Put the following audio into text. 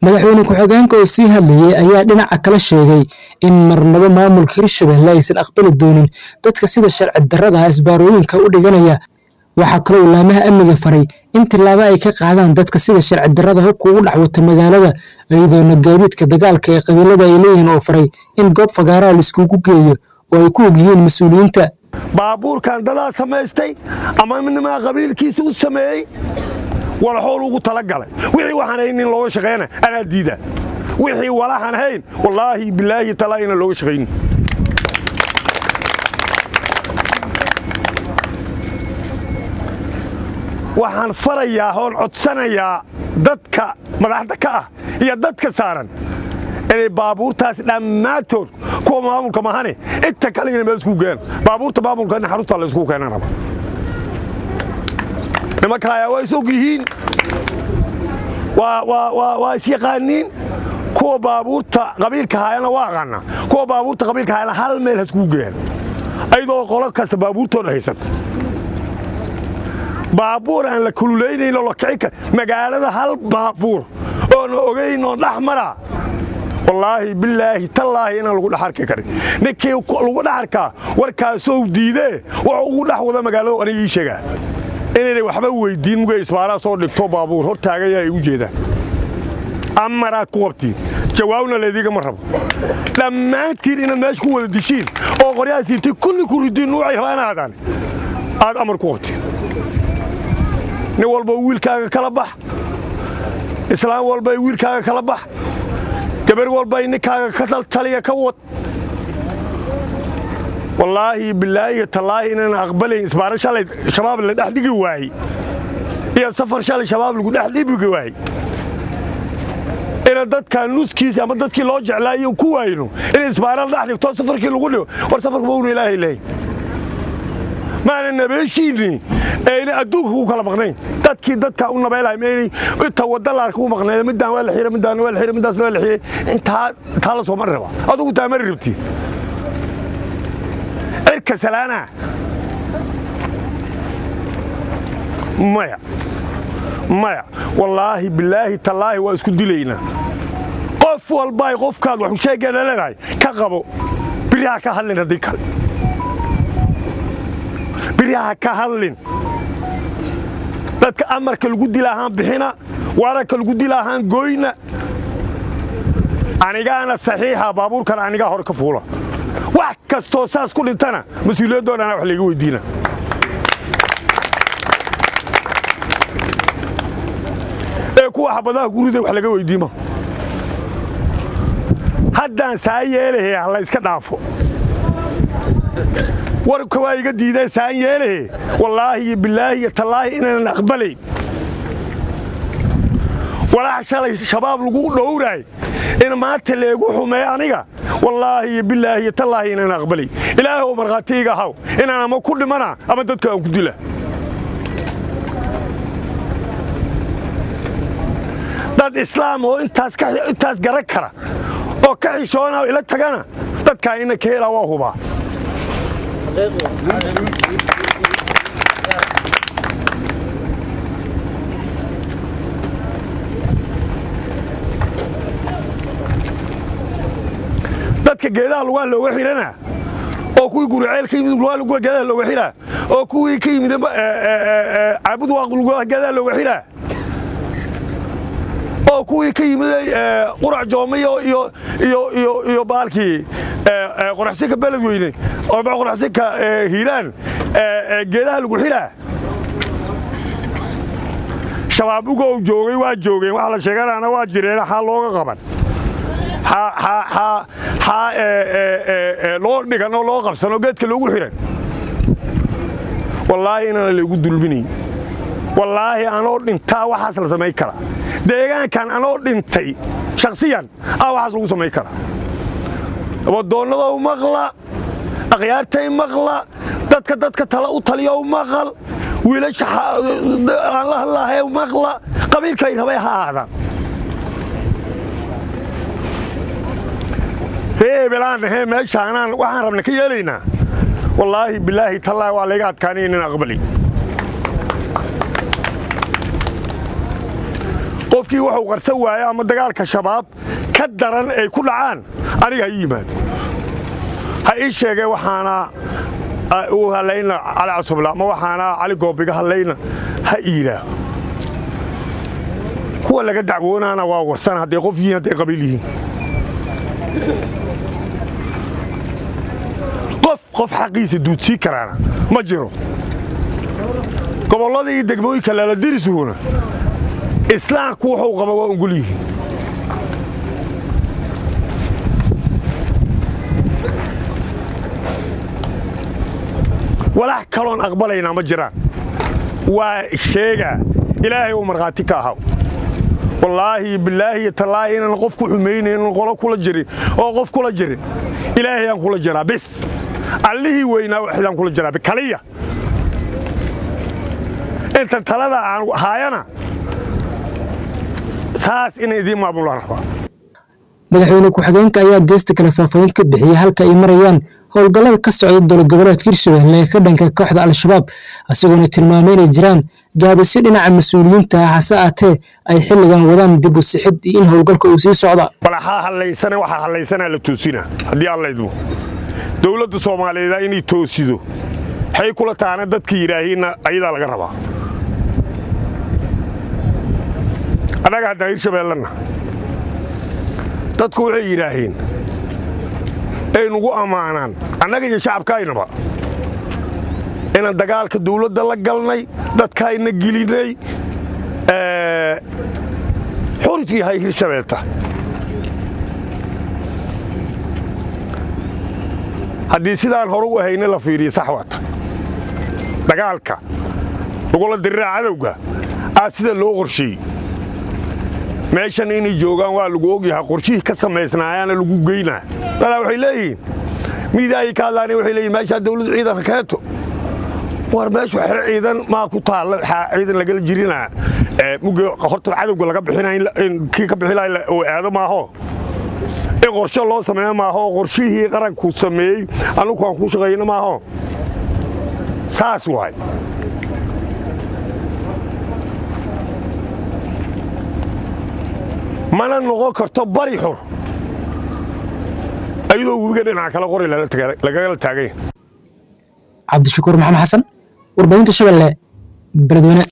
madaxweyne ku-xigeenka oo sii hadlayay ayaa dhinaca kale sheegay in marnabo maamulka hirshabelle aysan aqbali doonin dadka sida sharci darrada isbaarooyinka u dhiganaya waxaa kaloo laamaha amniga faray in tillaabo ay ka qaadaan dadka sida sharci darrada hubka ugu dhex wata magaalada iyadoona gaadiidka dagaalka ee qabiilada ay leeyihiin oo faray in goob fagaaraha laiskugu geeyo oo ay ku og yihiin mas-uuliyiinta baabuurkan dadaa samaystay ama nimaa qabiilkiisa u sameeyey walaxool ugu talagalay wixii waxaan hayn in looga shaqeyna anaa diida wixii walaxan hayn wallaahi bilaahi talaa inaan looga shaqaynin waxaan farayaa oon codsanayaa dadka madaxda ka ah iyo dadka saaran inay baabuurtaas dhammaantood kuwa maamulka mahane inta kaligana meel isku geen baabuurta maamulka in xarunta la isku keenan raba nimanka ayaa waa is og yihiin waa isyaqaaniin kuwa baabuurta qabiilka haayana waa aqaana kuwa baabuurta qabiilka haayana hal meel haskugu geeyaan ayadoo qolo kasta baabuurtooda haysata baabuur aan la kululaynayn oo la kici kar magaalada hal baabuur oona ogayn oon dhex maraa wallaahi bilaahi tallaahi inaan lagu dhex arki karin ninkii lagu dhex arkaa warkaasou diidee wuxuu ugu dhex wada magaalada aniga ii sheegaa inaynay waxba weyddiin mugay isbaaraa soo dhigto baabuur hor taagayaa ay u jeedaan amaraad ku qabtiin jawaabna laydiigama rabo dhammaantiin inaad meesha ku wada dishiin oo qoryaha siirtay kulli ku ridiin nuucay rabaan aadaan aad amar ku qabtiin nin walba wiilkaaga kala bax islaam walba wiilkaaga kala bax gabar walba ninkaaga ka taltaliya ka wad wallaahi bilaahi tallaahi inaan aqbalayn isbaaro shalay shabaab la dhex dhigi waayey iyo safar shalay shabaab lagu dhex dhibigi waayey ina dadka nuskiisa ama dadkii loo jeclaayo ku waayno in isbaaro la dhex dhigto safarkii lagu dhigo war safarku mawna ilaahay lehay maana nabeeshiinni ayna adduunka ku kala maqnayn dadkii dadka u nabeelahay maynay inta wadda laarka u maqnayd midaan waa la xiray midaan waa la xiray midaasna waa la xiray intaa taa la soo mari raba adugu taa mari rabti cirka salaana maya maya wallaahi bilaahi tallaahi waa isku dilaynaa qof walbay qofkaad waxu sheegeena leedahay ka qabo biriha ka hadlin haddii kale biryaha ka hadlin dadka amarka lagu dila ahaan bixina wararka lagu dila ahaan goyna anigaana saxiixa baabuurkan anigaa hore ka fuula wax kastoo saas ku dhintana mas-uuliyaddoodana wax layga weydiina ee kuwa xabadaha gurida wax laga weydiima haddaan saa yeelahe ha la yska dhaafo warka waa iga diideen saan yeelahe wallaahi iyo bilaahi iyo tallaahi inaanan aqbalayn walaax shalay shabaab lagu dhowraay in maanta leegu xumeey aniga wallaahi iyo bilaahi iyo tallaahi inaanan aqbalayn ilaahay oo markhaatiiga ahaw inaan ama ku dhimana ama dadka aan ku dila dad islaam oo intaas garan kara oo ka xishoona ila tagana dadkaa ina ka helaa waa hubaa dadka geedaha lugaha looga xidhana oo kuwii guriceel ka yimid lugaha geedaha looga xidhaa oo kuwii ka yimid caabud waaq lugaha geedaha looga xidhaa oo kuwii ka yimid qurac joomiyo iyo iyo iyo iyo baalkii qoraxsinka beledweyne qoraxsinka hiiraan geedaha lagu xidhaa shabaabuga uu joogay waa joogeen waxa la sheeganaana waa jireen xaa looga qaban xaa loo dhigan oo loo qabsan oo geedka loogu xidhan wallaahi inaana laygu dulminayn wallaahi anoo dhintaa waxaas la samayn karaa deegaankan anoo dhintay shakhsiyan ah waxaas lagu samayn karaa wadoonnadow maqla akhyaartay maqla dadka dadka tala u taliyow maqal wiilasha aan la hadlaahay maqla qabiilkay rabay ha ahaadaan reebelaan nahee meeshaanaan waxaan rabna ka yeelaynaa wallaahi bilaahi tallaahi waa layga adkaanay inaan aqbalay qofkii qofkii wuxuu qarsan waayo ama dagaalka shabaab ka daran ay ku dhacaan aniga ha ii yimaado ha ii sheegee waxaana uu hallayna cali casubla ama waxaana cali goobiga hallayna ha iidhaaho kuwa laga dacwoonaana waa warsan hadday qof yihiin hadday qabiil yihiin qof qof xaqiisa duudsii karaana ma jiro gobollada iyo degmooyinka laladirisuhuna islaamku wuxuu qaba waa ungul yihiin walax kaloon aqbalaynaa ma jiraan waa sheegaa ilaahay uu markhaati ka ahaw wallaahi bilaahi iyo tallaahi inaan qof ku xumaynayn qolo kula jirin oo qof kula jirin ilaahay aan kula jiraa bis allihii weynaa waxdaan kula jiraa kaliya inta talada aan haayana saas inay idiin maamulaan rabaa madaxweyne ku-xigeenka ayaa geesta kale faahfaahin ka bixiyey halka ay marayaan howlgallada ka socda dowlad goboleedka hirshabelle ee ka dhanka kooxda al-shabaab isagoona tilmaamay inay jiraan gaabisyo dhinaca mas-uuliyiinta ah hase aatee ay xilligan wadaan dib u sixid iyo in howlgalka uu sii socda walaxaa hallaysana waxaa hallaysanaa la toosina haddii allaydmo dowladda soomaaliyeed inay toosido waxay kula taana dadka yidhaahiinna ayadaa laga rabaa annaga haddaan hirshabeellanna dadku waxay yidhaahiin ay nugu ammaanaan annaga iyo shacabkaaynaba inaan dagaalka dawladda la galnay dadkaayna gelinay xurij yahay hirshabeelta haddii sidaan hore u ahayna la fiiriyo sax waata dagaalka lagula diriraa cadowga aa sida loo qorsheeyey meeshan inay joogaan waa lagu ogyahaa qorshihii ka samaysnaayaana lagu geynaa dadaa waxay leeyihiin miidaayay ka hadlaani waxay leeyihin meeshaa dawladdu ciidan rakeeto war meeshu xero ciidan maa ku taalla ciidan lagala jirinaa mugga horta cadowga laga bixinaa kii ka bixinaa uu aado maaho in qorshe loo sameeyo maaho qorshihii qaranku sameeyey annugu aan ku shaqayno maaho saas waay mana noqon karto bari xur ayadoo webiga dhinaca kale qori lagala taaganya cabdishakuur maxamed xasan warbaahinta shabeelle beledweyne